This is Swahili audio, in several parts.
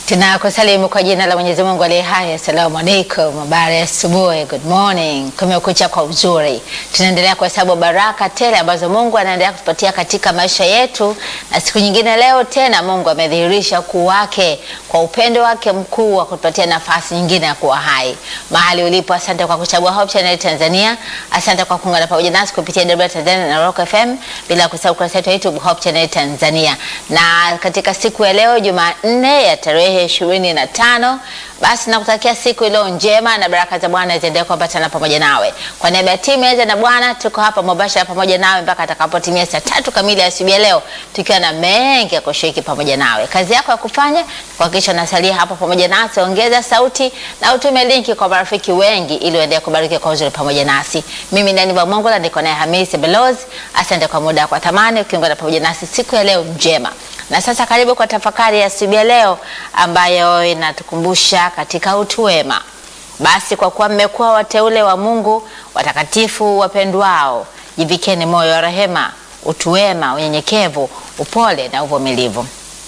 Tunakusalimu kwa jina la Mwenyezi Mungu aliye hai. Assalamu alaikum, habari ya asubuhi, good morning. Kumekucha kwa uzuri, tunaendelea kuhesabu baraka tele ambazo Mungu anaendelea kutupatia katika maisha yetu, na siku nyingine leo tena Mungu amedhihirisha ukuu wake kwa upendo wake mkuu wa kutupatia nafasi nyingine ya kuwa hai mahali ulipo. Asante kwa kuchagua Hope Channel Tanzania, asante kwa kuungana pamoja nasi kupitia DW Tanzania na Rock FM, bila kusahau kurasa yetu ya YouTube Hope Channel Tanzania. Na katika siku ya leo Jumanne ya tarehe ishirini na tano basi nakutakia siku iliyo njema na baraka za Bwana ziendelee kuambatana pamoja nawe. Kwa niaba ya timu ya na Bwana, tuko hapa mubashara pamoja nawe mpaka atakapotimia saa tatu kamili asubuhi ya leo, tukiwa na mengi ya kushiriki pamoja nawe. Kazi yako ya kufanya kuhakikisha unasalia hapo pamoja nasi, ongeza sauti na utume linki kwa marafiki wengi, ili uendelee kubariki kwa uzuri pamoja nasi. Mimi ndani wa Mungu na niko naye Hamisi Belozi. Asante kwa muda kwa thamani ukiungana pamoja nasi siku ya leo njema. Na sasa karibu kwa tafakari ya asubuhi ya leo ambayo inatukumbusha katika utu wema. Basi kwa kuwa mmekuwa wateule wa Mungu, watakatifu wapendwao, jivikeni moyo wa rehema, utu wema, unyenyekevu, upole na uvumilivu.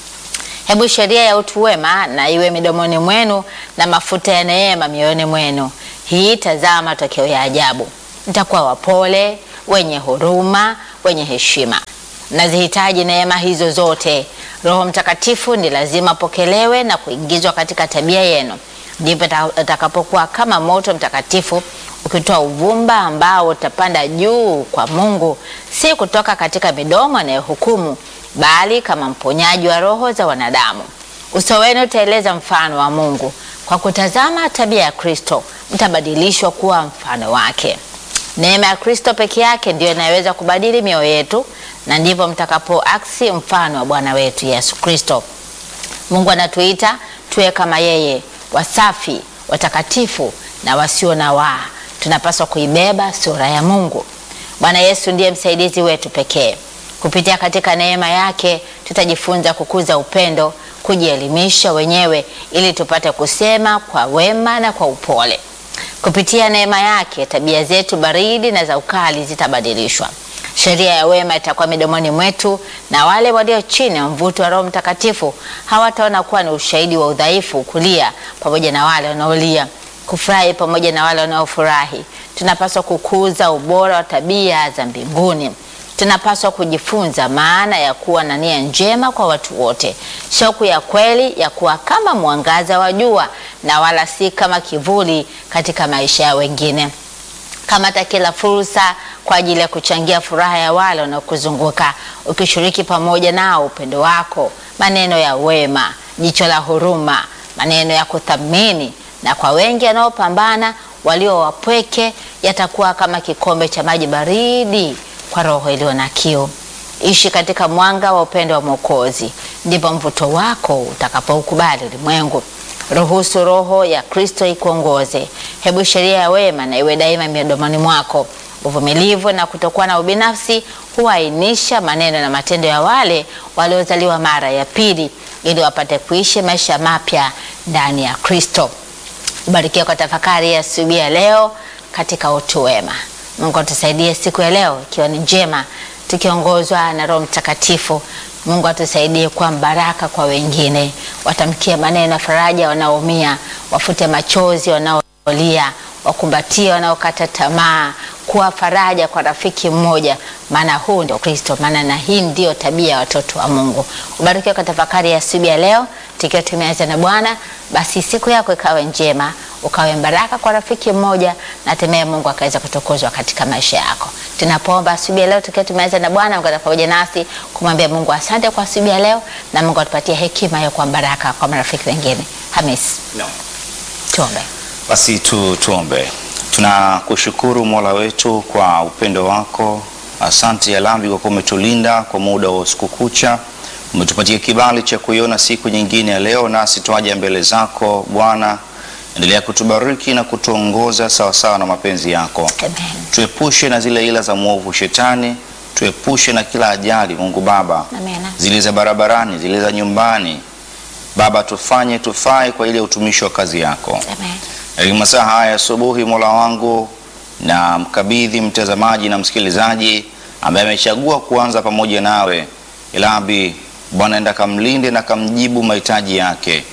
Hebu sheria ya utu wema na iwe midomoni mwenu na mafuta ya neema mioyoni mwenu. Hii tazama matokeo ya ajabu. Mtakuwa wapole, wenye huruma, wenye heshima. Nazihitaji neema hizo zote. Roho Mtakatifu ni lazima apokelewe na kuingizwa katika tabia yenu, ndipo atakapokuwa kama moto mtakatifu ukitoa uvumba ambao utapanda juu kwa Mungu, si kutoka katika midomo anayohukumu, bali kama mponyaji wa roho za wanadamu. Uso wenu utaeleza mfano wa Mungu. Kwa kutazama tabia ya Kristo, mtabadilishwa kuwa mfano wake. Neema ya Kristo peke yake ndiyo inayoweza kubadili mioyo yetu na ndivyo mtakapoaksi mfano wa Bwana wetu Yesu Kristo. Mungu anatuita tuwe kama yeye, wasafi, watakatifu na wasio na waa. Tunapaswa kuibeba sura ya Mungu. Bwana Yesu ndiye msaidizi wetu pekee. Kupitia katika neema yake tutajifunza kukuza upendo, kujielimisha wenyewe ili tupate kusema kwa wema na kwa upole. Kupitia neema yake tabia zetu baridi na za ukali zitabadilishwa. Sheria ya wema itakuwa midomoni mwetu, na wale walio chini ya mvuto wa Roho Mtakatifu hawataona kuwa ni ushahidi wa udhaifu, kulia pamoja na wale wanaolia, kufurahi pamoja na wale wanaofurahi. Tunapaswa kukuza ubora wa tabia za mbinguni. Tunapaswa kujifunza maana ya kuwa na nia njema kwa watu wote, shauku ya kweli ya kuwa kama mwangaza wa jua na wala si kama kivuli katika maisha ya wengine. Kamata kila fursa kwa ajili ya kuchangia furaha ya wale wanaokuzunguka, ukishiriki pamoja nao upendo wako, maneno ya wema, jicho la huruma, maneno ya kuthamini. Na kwa wengi wanaopambana, walio wapweke, yatakuwa kama kikombe cha maji baridi kwa roho iliyo na kiu. Ishi katika mwanga wa upendo wa Mwokozi, ndipo mvuto wako utakapoukubali ulimwengu. Ruhusu Roho ya Kristo ikuongoze. Hebu sheria ya wema na iwe daima midomoni mwako. Uvumilivu na kutokuwa na ubinafsi huainisha maneno na matendo ya wale waliozaliwa mara ya pili, ili wapate kuishi maisha mapya ndani ya Kristo. Ubarikiwe kwa tafakari ya asubuhi ya leo katika utu wema. Mungu atusaidie siku ya leo ikiwa ni njema, tukiongozwa na Roho Mtakatifu. Mungu atusaidie kuwa baraka kwa wengine, watamkie maneno ya faraja wanaoumia, wafute machozi wanaolia, wakumbatie wanaokata tamaa, kuwa faraja kwa rafiki mmoja, maana huu ndio Kristo, maana na hii ndio tabia ya watoto wa Mungu. Ubarikiwe kwa tafakari ya asubuhi ya leo, tukiwa tumeanza na Bwana. Basi siku yako ikawe njema, ukawe baraka kwa rafiki mmoja, na hatimaye Mungu akaweza kutukuzwa katika maisha yako. Tunapoomba asubuhi ya leo tukiwa tumeanza na Bwana, Mungu pamoja nasi kumwambia Mungu asante kwa asubuhi ya leo, na Mungu atupatie hekima ya kuwa baraka kwa marafiki wengine. Hamis, No. tuombe. Basi tu, tuombe. Tunakushukuru Mola wetu kwa upendo wako. Asante Yalambi kwa kuwa umetulinda kwa muda wa usiku kucha, umetupatia kibali cha kuiona siku nyingine ya leo, nasi twaja mbele zako Bwana. Endelea kutubariki na kutuongoza sawasawa na mapenzi yako. Amen. Tuepushe na zile ila za mwovu Shetani, tuepushe na kila ajali Mungu Baba, Amen. zile za barabarani, zile za nyumbani Baba, tufanye tufae kwa ile utumishi wa kazi yako. Amen. Katika masaa haya asubuhi, Mola wangu, na mkabidhi mtazamaji na msikilizaji ambaye amechagua kuanza pamoja nawe. Ilabi Bwana, enda kamlinde na kamjibu mahitaji yake.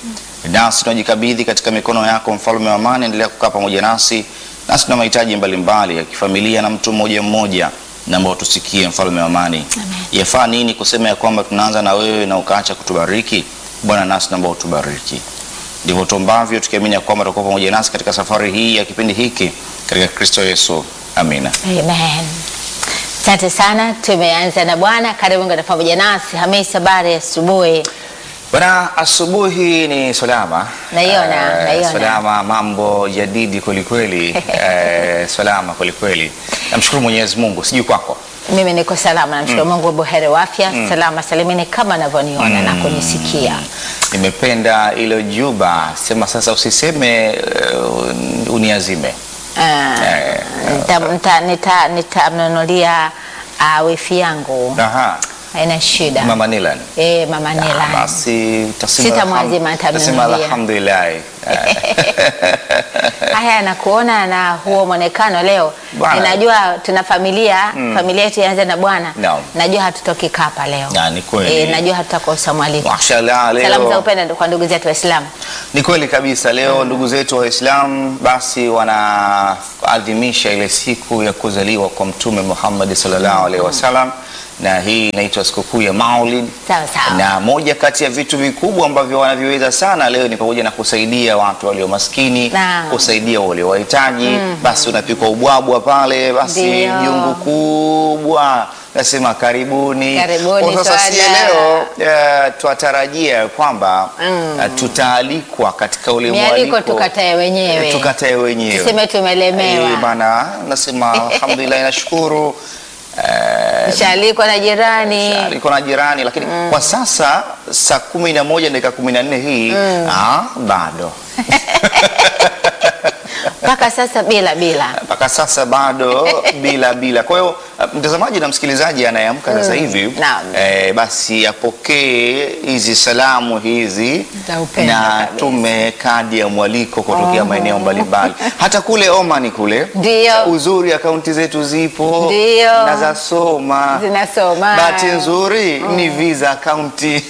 nasi tunajikabidhi katika mikono yako, mfalme wa amani. Endelea kukaa pamoja nasi, nasi tuna mahitaji mbalimbali ya kifamilia na mtu mmoja mmoja, naomba utusikie, mfalme wa amani. Yafaa nini kusema ya kwamba tunaanza na wewe na ukaacha kutubariki? Bwana, nasi naomba utubariki ndivyo tuombavyo tukiamini ya kwamba utakuwa pamoja nasi katika safari hii ya kipindi hiki katika Kristo Yesu, amina. Amen. Asante sana, tumeanza na Bwana. Karibu ngana pamoja nasi. Hamisi, habari ya asubuhi? Bwana, asubuhi ni salama, Naiona, Eh, naiona. salama, mambo jadidi kwelikweli, eh, salama kwelikweli. Namshukuru Mwenyezi Mungu, sijui kwako. Mimi niko salama, namshukuru Mungu, buheri wa afya, salama salimini kama navyoniona na kunisikia. Nimependa ilo juba, sema sasa usiseme uh, uniazime Ah, Eh, nita- nita- nita- Nitamnunulia ah, wifi yangu, Aha, haina shida. Mama Nilan. Eh, mama Ah, Nila. Basi utasema Sitamwazima, alham- nitamnunulia. utasema alhamdulillah. Eh, Haya, nakuona na huo mwonekano leo. Bwana. Ninajua tuna familia, familia yetu ianze na Bwana. Naam. Najua hatutoki kapa leo. Na, ni kweli. Eh, najua hatutakosa mwaliko. Mashallah, leo Salamu za upendo kwa ndugu zetu Waislamu. Ni kweli kabisa. Leo ndugu zetu Waislamu basi wanaadhimisha ile siku ya kuzaliwa kwa Mtume Muhammad sallallahu alaihi wasallam, na hii inaitwa sikukuu ya Maulid. Sawa sawa. Na moja kati ya vitu vikubwa ambavyo wanaviweza sana leo ni pamoja na kusaidia watu walio maskini, Naam. kusaidia walio wahitaji. Basi unapikwa ubwabwa pale, basi Ndio. jungu kubwa nasema karibuni. Karibuni, Kwa sasa sie Swada. leo eh, twatarajia kwamba Mm. eh, tutaalikwa katika ule Mialiko mwaliko tukatae wenyewe. Eh, tukatae wenyewe Tuseme tumelemewa. Eh, bana nasema alhamdulillah nashukuru eh, Shaalikwa na jirani. aliko na jirani lakini kwa sasa saa kumi na moja dakika kumi na nne hii ah, bado Mpaka sasa bila bila. mpaka sasa bado bila bila. Kwa hiyo uh, mtazamaji na msikilizaji anayeamka sasa hivi Naam. eh, basi apokee hizi salamu hizi Za upendo na kabisa. tume kadi ya mwaliko kutokea maeneo mbalimbali, hata kule Oman kule. Ndio. Uzuri akaunti zetu zipo Ndio. na zasoma Zinasoma. Bahati nzuri ni visa akaunti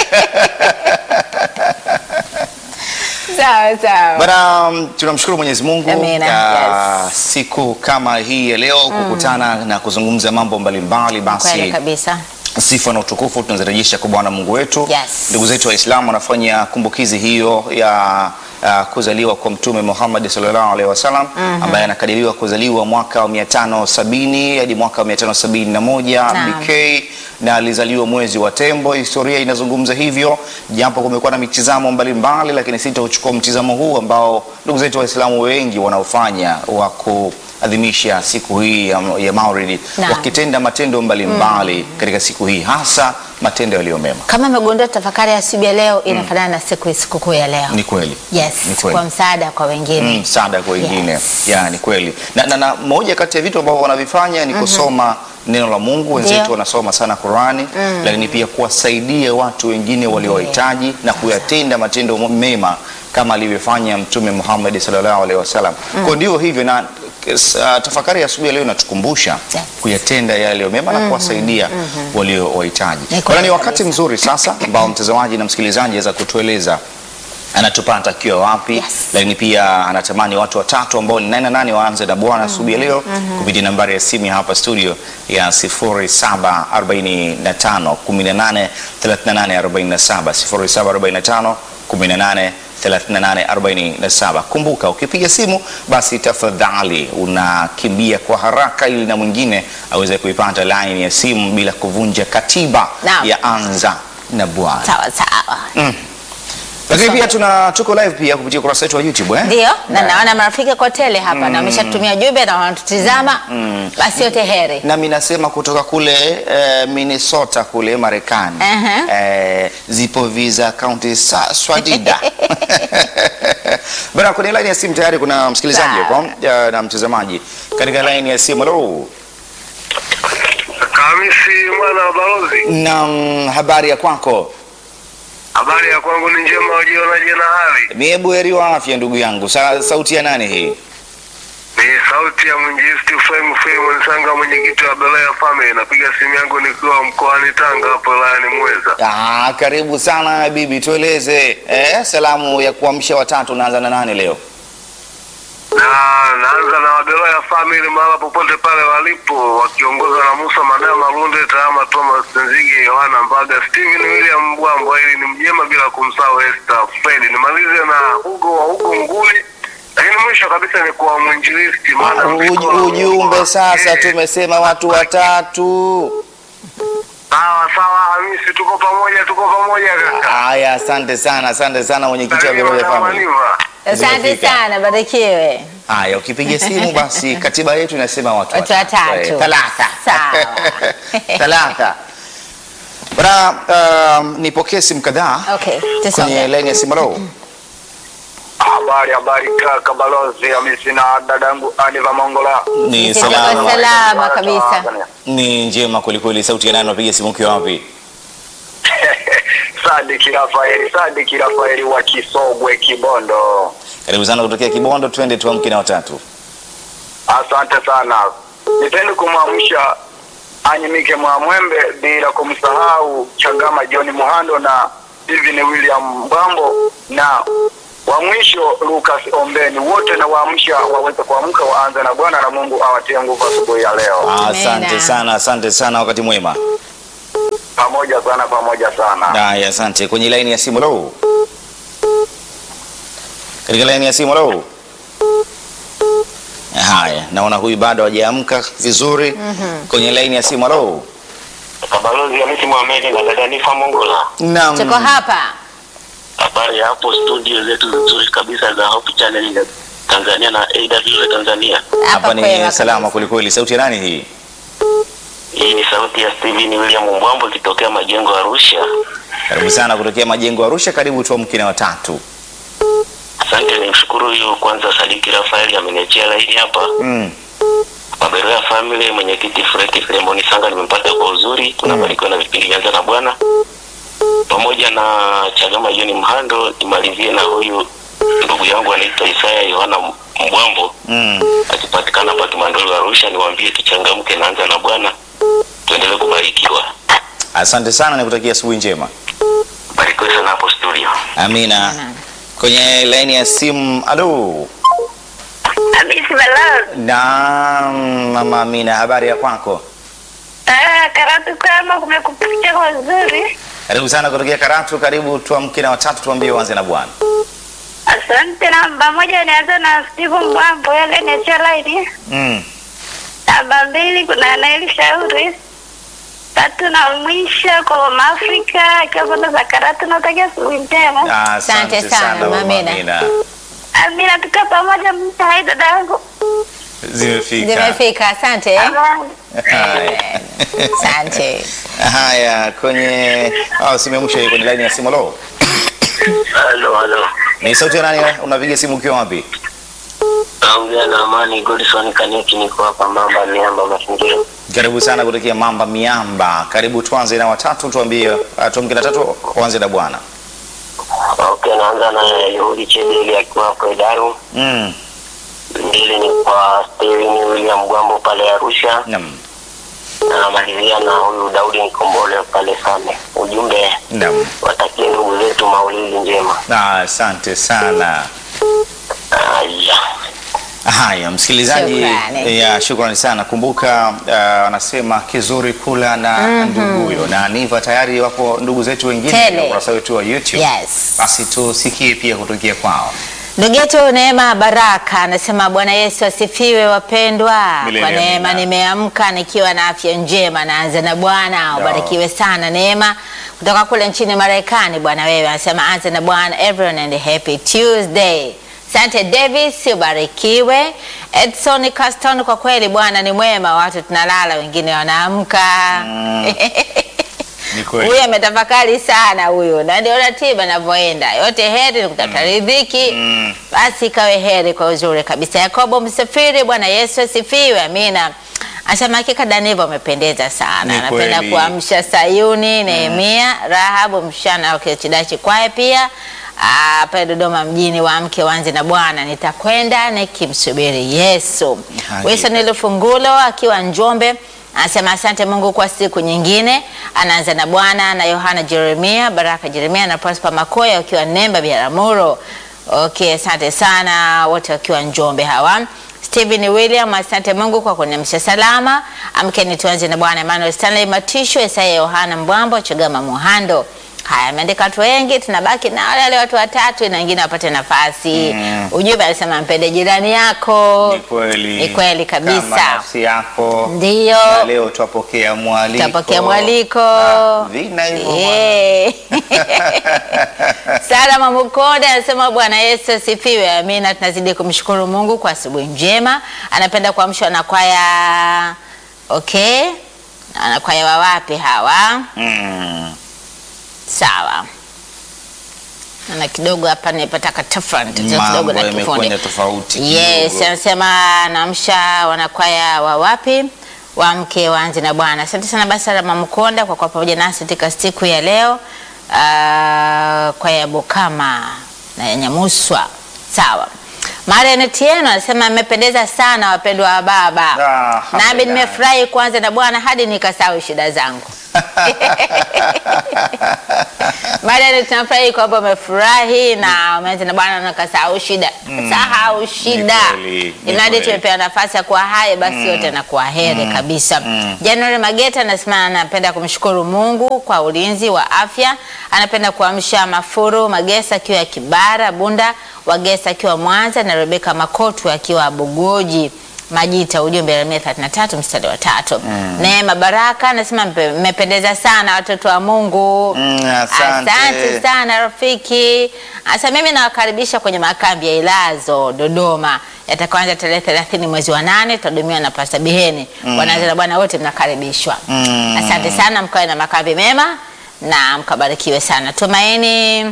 Sawa sawa. Bana, um, tunamshukuru Mwenyezi Mungu Amina, ya yes. siku kama hii ya leo kukutana na kuzungumza mambo mbalimbali. Kweli Basi kabisa. sifa na utukufu tunazirejesha kwa Bwana Mungu wetu. Yes. Ndugu zetu Waislamu wanafanya kumbukizi hiyo ya uh, kuzaliwa kwa Mtume Muhammad sallallahu alaihi wasallam ambaye anakadiriwa kuzaliwa mwaka wa 570 hadi mwaka wa 571 Naam. BK na alizaliwa mwezi wa Tembo. Historia inazungumza hivyo, japo kumekuwa na mitizamo mbalimbali, lakini sitauchukua mtizamo huu ambao ndugu zetu Waislamu wengi wanaofanya wa kuadhimisha siku hii ya, ya Maulid Naam. wakitenda matendo mbalimbali katika siku hii, hasa matendo yaliyo mema. Kama umegundua tafakari ya asubuhi ya leo inafanana na siku sikukuu ya leo. Ni kweli. Yes, Ni kweli. kwa msaada kwa wengine. Mm, msaada kwa wengine Yes. ya ni kweli na, na, na moja kati ya vitu ambavyo wanavifanya ni kusoma neno la Mungu. Wenzetu Ndio. wanasoma sana Qurani, lakini pia kuwasaidia watu wengine waliowahitaji na kuyatenda matendo mema kama alivyofanya Mtume Muhammad sallallahu alaihi wasallam. Kwa ndio hivyo na s- ah, tafakari ya asubuhi ya leo inatukumbusha Yes. kuyatenda yale yaliyo mema na kuwasaidia waliowahitaji. Ni kweli Kwa ni wakati kabisa. mzuri sasa ambao mtazamaji na msikilizaji aweza kutueleza anatupata akiwa wapi Yes. lakini pia anatamani watu watatu ambao ni nane na nane waanze na Bwana asubuhi ya leo kupitia nambari ya simu ya hapa studio ya 0745 18 38 47 0745 18 38 47. Kumbuka ukipiga simu basi tafadhali unakimbia kwa haraka ili na mwingine aweze kuipata line ya simu bila kuvunja katiba Naam. ya anza na Bwana. Sawa sawa. Lakini pia tuna tuko live pia kupitia ukurasa wetu wa YouTube eh? Ndio, na Yeah. naona marafiki kwa tele hapa na wameshatutumia jumbe na wanatutizama. Basi yote heri. nami nasema kutoka kule eh, Minnesota kule Marekani Aha. eh, zipo visa kaunti sa swadida bana. Kwenye line ya simu tayari kuna msikilizaji Sawa. hapo eh, na mtazamaji katika line ya simu. Hello. Hamisi mwana wa balozi, Na habari ya kwako? habari ya kwangu ni njema, wajionaje na hali? Mie buheri wa afya ndugu yangu. Sa, sauti ya nani hii? Ni sauti ya mwinjilisti Frame Frame Sanga, mwenyekiti wa Belaya Family. Napiga simu yangu nikiwa mkoani Tanga hapo wilayani Mweza. Ah, karibu sana bibi, tueleze eh, salamu ya kuamsha watatu unaanza na nani leo? Na naanza na Belaya Family mahala popote pale walipo, wakiongozwa na Musa Madama Lunde, Tahama Thomas Nzige, Yohana Mbaga, Steven William Bwambo, ili ni mjema bila kumsahau Esther Fred. Nimalize na Hugo wa huko Nguli, lakini mwisho kabisa ni kwa mwinjilisti maana Uj- Ujumbe sasa, Eh. tumesema watu watatu. Sawa sawa, Hamisi, tuko pamoja, tuko pamoja kaka. Haya, asante sana, asante sana mwenyekiti wa Karibu Beroya na Family. Maniva. Asante Zimefika. sana, barikiwe. Haya, ukipiga simu basi katiba yetu inasema watu Watu watatu. Eh, Thalatha. Sawa. Thalatha. Bwana, um, nipokee simu kadhaa Okay, kwenye tusonge. laini ya simu. Hello. Habari habari kaka balozi Hamisi na dadangu Aniva Mongola. Ni Sisi salama. tuko salama kabisa. Ni njema kwelikweli. Sauti ya nani? Unapiga simu ukiwa wapi? Sadiki Rafaeli, Sadiki Rafaeli wa Kisogwe Kibondo. Karibu sana kutokea Kibondo, twende tuamke na watatu. Asante sana. Nipende kumwamsha Anyimike Mwamwembe bila kumsahau Chagama John Muhando na Steven William Mbambo na wa mwisho Lucas Ombeni, wote na waamsha waweze kuamka waanze na Bwana na Mungu awatie nguvu asubuhi ya leo. Asante Amina. sana, asante sana, wakati mwema. Pamoja sana, pamoja sana. Haya, asante. Kwenye laini ya simu lo, katika laini ya simu lo. Haya, naona huyu bado hajaamka vizuri. Kwenye laini ya simu lo. Balozi Hamisi Mohamed na dada Nifa Mongola. Naam. Tuko hapa. Habari ya hapo studio zetu nzuri kabisa za Hope Channel ya Tanzania na AWR Tanzania. Hapa Hapa ni kwema salama kabisa. kwelikweli. Sauti ya nani hii? Hii ni sauti ya Steven William Mbwambo ikitokea majengo ya Arusha. Karibu sana kutokea majengo ya Arusha. Karibu tuamke na watatu. Asante, nimshukuru huyu kwanza Sadiki Rafaeli ameniachia laini hapa. Mm. Maberoya Family, mwenyekiti Freki Filemoni Sanga nimempata kwa uzuri, tunabarikiwa na vipindi vyanza na Bwana pamoja na Chagama Joni Mhando. Nimalizie na huyu ndugu yangu anaitwa Isaya Yohana Mbwambo Mm. akipatikana hapa Kimandolo Arusha, niwaambie tuchangamke, naanza na Bwana, tuendelee kubarikiwa. Asante sana, nikutakia asubuhi njema. Barikiwe sana hapo studio. Amina. Kwenye laini ya simu, alo. Hamisi Balozi. Naam, mama Amina, habari ya kwako? Ah, Karatu kwema, kumekupicha kwa uzuri. Karibu sana kutokea Karatu. Karibu tuamke na watatu, tuambie uanze na Bwana. Asante. Namba moja nianza na Steve Mbwambo, yale niachia laini. Mm. Namba mbili kuna Naili Shauri. Tatu na mwisho kwa Mama Afrika akiwa pande za Karatu, natakia asubuhi njema. Asante Asante sana, sana mama Amina. Amina. Amina, tuka pamoja, mta hai dada yangu. Zimefika. Zimefika, asante. Amani. Haya. Asante. Haya, kwenye oh, simu ya mwisho hii kwenye laini ya simu. Lo, Halo, halo. ni sauti ya nani? Unapiga simu ukiwa wapi? Naongea na Amani Godson Kaniki, niko hapa Mamba Miamba Mazingira. Karibu sana kutokea Mamba Miamba. Karibu tuanze na watatu, tuambie uh, tuamke na tatu, uanze na Bwana. Okay, naanza na Yehudi Chedeli akiwa hapo Idaru. Mm. Mbili ni kwa Steven William Gwambo pale Arusha. Naam. na namalizia na huyu Daudi Nkombole pale Same. Ujumbe Naam. watakie ndugu zetu maulidi njema. Ah, Asante sana. Haya. Haya, msikilizaji, Shukrani. ya shukrani sana. Kumbuka uh, wanasema kizuri kula na nduguyo, na Niva tayari wapo ndugu zetu wengine Tele. kwenye ukurasa wetu wa YouTube. Yes. Basi tusikie pia kutokea kwao. Ndugu yetu Neema Baraka anasema Bwana Yesu asifiwe wapendwa. Milele Kwa neema amina. nimeamka nikiwa na afya njema, naanza na Bwana. Ubarikiwe sana Neema kutoka kule nchini Marekani. Bwana wewe anasema anza na Bwana, everyone and happy Tuesday. Asante Davis, ubarikiwe. Edson Caston, kwa kweli Bwana ni mwema, watu tunalala, wengine wanaamka. Ni kweli. Huyu ametafakari sana huyu, na ndio ratiba inavyoenda. Yote heri ni kutafuta riziki, basi ikawe heri kwa uzuri kabisa. Yakobo Msafiri, Bwana Yesu asifiwe, amina. Anasema hakika Daniva amependeza sana, Ni anapenda kweli. kuamsha Sayuni. Nehemia Rahabu mshana wa Kidachi kwaye pia ah, pale Dodoma mjini, waamke wanze na Bwana, nitakwenda nikimsubiri Yesu. Hakika. Wilson Lufungulo akiwa Njombe anasema asante Mungu kwa siku nyingine. Anaanza na Bwana na Yohana Jeremia, Baraka Jeremia na Prosper Makoya wakiwa Nemba Biharamulo. Okay, asante sana wote wakiwa Njombe hawa. Stephen William, asante Mungu kwa kuniamsha salama. Amkeni tuanze na Bwana. Emmanuel Stanley Matisho, Isaya Yohana Mbwambo, Chagama Muhando. Haya, ameandika watu wengi, tunabaki na wale wale watu watatu na wengine wapate nafasi. Mm. Ujumbe anasema mpende jirani yako. Ni kweli. Ni kweli kabisa. Kama nafsi yako. Ndio. Na leo twapokea mwaliko. Tutapokea mwaliko. Ah, vina hivyo bwana. Yeah. Sara Mamukonde anasema Bwana Yesu asifiwe. Amina. Tunazidi kumshukuru Mungu kwa asubuhi njema. Anapenda kuamshwa na kwaya okay, na kwaya wa wapi hawa? Mm. Sawa. Na kidogo hapa nimepata katafront kidogo Mambo na kifundi. yamekwenda tofauti Yes, kidogo. anasema naamsha wanakwaya wa wapi wamke waanze na Bwana. Asante sana basi Rama Mkonda kwa kuwa pamoja nasi katika siku ya leo. Uh, kwaya ya Bukama na ya Nyamuswa. Sawa. Marian Tieno anasema amependeza sana wapendwa wa baba. Ah, Nami alhamdulillah. nimefurahi kuanza na Bwana hadi nikasahau shida zangu. Marian tunafurahi kwamba umefurahi na umeanza na Bwana na ukasahau shida. Sahau shida. kweli, ni Inadi kweli. tumepewa nafasi ya kuwa hai basi yote na kuwa heri kabisa. January Mageta anasema anapenda kumshukuru Mungu kwa ulinzi wa afya. Anapenda kuamsha Mafuru Magesa akiwa ya Kibara, Bunda Wagesa akiwa Mwanza na Rebeka Makotu akiwa Bugoji. Majita ujumbe Yeremia 33 mstari wa tatu. Neema Baraka anasema "Mpe- mmependeza sana watoto wa Mungu. Mm, asante. Asante sana rafiki. Asa mimi nawakaribisha kwenye makambi ya Ilazo Dodoma yatakaanza tarehe 30 mwezi wa nane tutahudumiwa na Pastor Biheni. Wanaanza na Bwana wote mnakaribishwa. Mm. Asante sana, mkawe na makambi mema na mkabarikiwe sana. Tumaini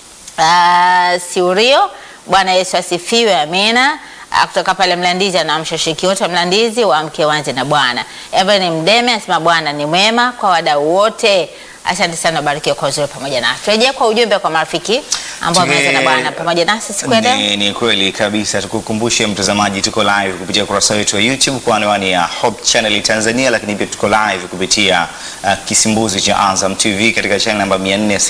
uh, Siurio, Bwana Yesu asifiwe, amina. Ah, kutoka pale Mlandizi anaamsha shiriki wote wa Mlandizi waamke wanze na Bwana. Evelyn Mdeme anasema Bwana ni mwema kwa wadau wote. Asante sana, barikiwa kwa uzuri pamoja nasi. Turejea kwa ujumbe kwa marafiki ambao wameanza na Bwana pamoja nasi siku ya leo. Ni, ni kweli kabisa. Tukukumbushe mtazamaji, tuko live kupitia ukurasa wetu wa YouTube kwa anwani ya Hope Channel Tanzania, lakini pia tuko live kupitia uh, kisimbuzi cha Azam TV katika channel namba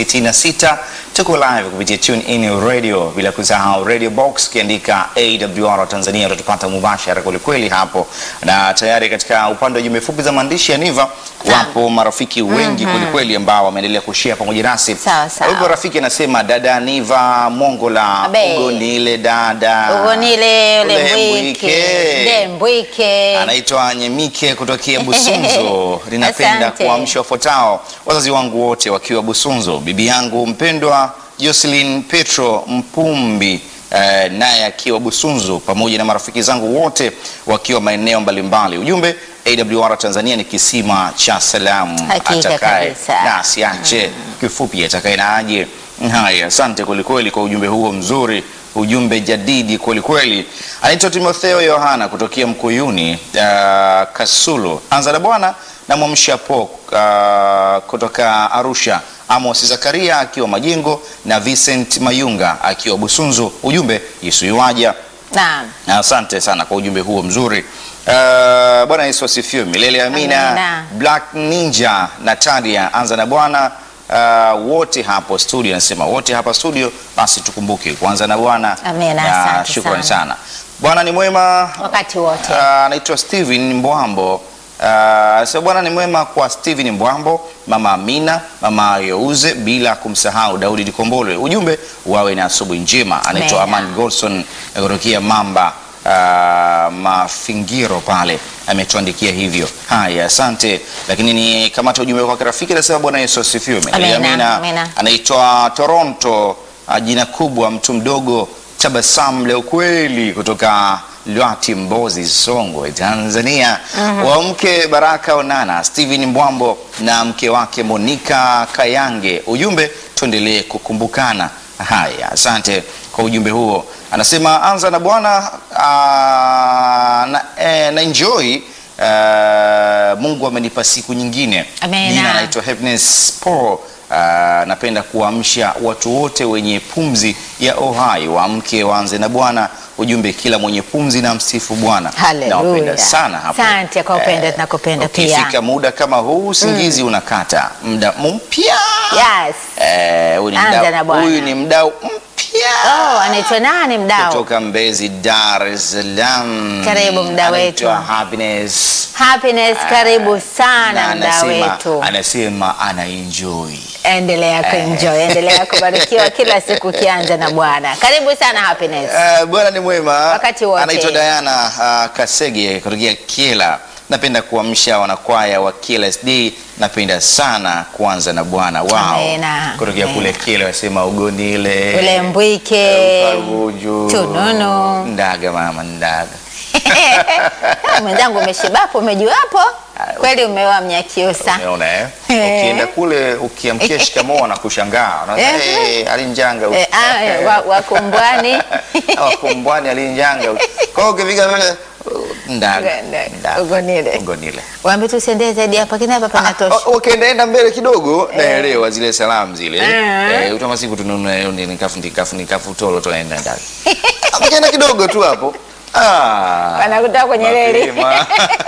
466. Tuko live kupitia Tune In Radio, bila kusahau Radio Box, ukiandika AWR Tanzania utatupata mubashara kwelikweli hapo, na tayari katika upande wa jumbe fupi za maandishi ya Niva wapo marafiki wengi kwelikweli ambao wameendelea kushare pamoja nasi. Sawa, sawa. Huyu rafiki anasema dada Niva Mongola Abe. ugonile dada Ugonile ule Ule mbwike. mbwike. Ule mbwike. anaitwa Nyemike kutokea Busunzu. Ninapenda Asante. kuamsha wafuatao wazazi wangu wote wakiwa Busunzu, bibi yangu mpendwa Jocelyn Petro Mpumbi eh, naye akiwa Busunzu, pamoja na marafiki zangu wote wakiwa maeneo mbalimbali. Ujumbe AWR Tanzania ni kisima cha salamu, Hakika atakaye kabisa. na asiache, kifupi atakaye na aje. Haya, asante kwelikweli kwa ujumbe huo mzuri, ujumbe jadidi kwelikweli. Anaitwa Timotheo Yohana kutokea Mkuyuni uh, Kasulu. Anza na Bwana na Mwamsha Po uh, kutoka Arusha, Amos Zakaria akiwa Majengo na Vincent Mayunga akiwa Busunzu. Ujumbe Yesu yuwaja. Naam. Na Asante sana kwa ujumbe huo mzuri. Uh, Bwana Yesu asifiwe milele amina. Amina. Black Ninja Natalia, anza na Bwana. Uh, wote hapo studio, anasema wote hapa studio, basi tukumbuke kuanza na Bwana. Amina, Na asante shukrani sana. sana. Bwana ni mwema Wakati wote. Ah, anaitwa Steven Mbwambo. Uh, so bwana ni mwema kwa Steven Mbwambo, mama Amina, mama Youze, bila kumsahau Daudi Dikombole. Ujumbe wawe na asubuhi njema. Anaitwa Amina. Aman Golson kutokea Mamba uh, Mafingiro pale ametuandikia hivyo. Haya, asante. Lakini ni kamata ujumbe kwa rafiki, anasema Bwana Yesu asifiwe. Amina, amina. Anaitwa Toronto, uh, jina kubwa, mtu mdogo, tabasamu leo kweli, kutoka Lwati, Mbozi, Songwe, Tanzania. Wa mke Baraka Onana, Steven Mbwambo na mke wake Monica Kayange. Ujumbe, tuendelee kukumbukana. Haya, asante kwa ujumbe huo. Anasema anza na Bwana ah, na, eh, na enjoy Uh, Mungu amenipa siku nyingine. Amina. Jina anaitwa Happiness Paul ah, napenda kuamsha watu wote wenye pumzi ya uhai waamke waanze na Bwana. Ujumbe, kila mwenye pumzi na msifu Bwana. Haleluya. Nawapenda sana hapo. Asante kwa upendo, tunakupenda pia. Ukifika muda kama huu usingizi unakata, muda mpya Yes. Eh, huyu ni Anza mdau- na Bwana. huyu ni mdau mpya Oh, anaitwa nani mdau? kutoka Mbezi, Dar es Salaam. Karibu mdau Anaitwa wetu. Happiness. Happiness, karibu Na sana mdau anasema- wetu. Anasema ana enjoy. Endelea kuenjoy, endelea kubarikiwa kila siku ukianza na Bwana. Karibu sana Happiness. Eh, Bwana ni mwema. Wakati wote. Anaitwa Diana uh, Kasege kutokea Kiela. Napenda kuamsha wanakwaya wa Kiela SD. Napenda sana kuanza na Bwana. Wow. Amena. Kutokea kule Kiela wasema ugonile. Ule mbwike. Ukaruju. Tununu. Ndaga mama ndaga. Mwenzangu umeshibapo, umejuapo? Kweli umeoa Mnyakyusa. Umeona eh? Eh. Ukienda kule ukiamkia shikamoo na kushangaa. Unaona Eh. eh alinjanga. Eh, ah, eh, wa- Wakumbwani. Wakumbwani alinjanga. Kwa hiyo ukifika pale ndaga. Ndaga. ndaga. Ugonile. Ugonile. Waambie tusiendee zaidi hapa, lakini hapa panatosha. Ah, Ukiendaenda mbele kidogo naelewa zile salamu zile. Eh. Eh, utama siku tununue nikafu nikafu nikafu tolo tunaenda ndani. Ukienda kidogo tu hapo. Ah. Wanakutoa kwenye reli. mapema.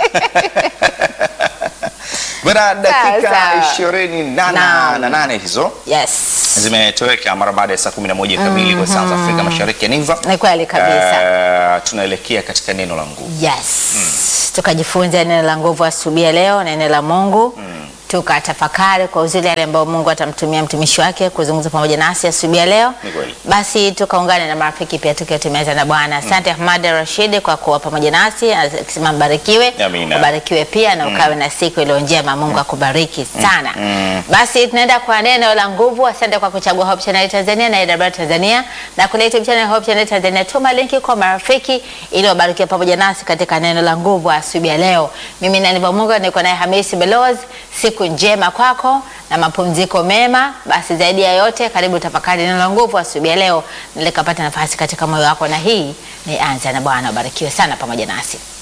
Bwana, dakika Sawa. ishirini na Naam. na nane hizo Yes. zimetoweka mara baada ya saa 11 kamili kwa saa za Afrika Mashariki ya Niva. Ni kweli kabisa. Eh, tunaelekea katika neno la nguvu. Yes. Tukajifunza neno la nguvu asubuhi ya leo, neno la Mungu. Tukatafakari kwa uzuri yale ambayo Mungu atamtumia mtumishi wake kuzungumza pamoja nasi asubuhi ya leo. Ni kweli. Basi tukaungane na marafiki pia tukiwa tumeweza na Bwana. Asante Ahmad Rashid kwa kuwa pamoja nasi, akisema mbarikiwe, Amina. ubarikiwe pia na ukawe na siku iliyo njema. Mungu akubariki sana. Basi tunaenda kwa neno la nguvu. Asante kwa kuchagua Hope Channel Tanzania na AWR Tanzania na kule YouTube channel Hope Channel Tanzania. Tuma linki kwa marafiki ili wabarikiwe pamoja nasi katika neno la nguvu asubuhi ya leo. Mimi na Niva Mungu niko naye Hamisi Beloz. Siku njema kwako na mapumziko mema. Basi zaidi ya yote, karibu tafakari neno la nguvu asubuhi ya leo, nilikapata nafasi katika moyo wako, na hii ni anza na Bwana. Ubarikiwe sana pamoja nasi.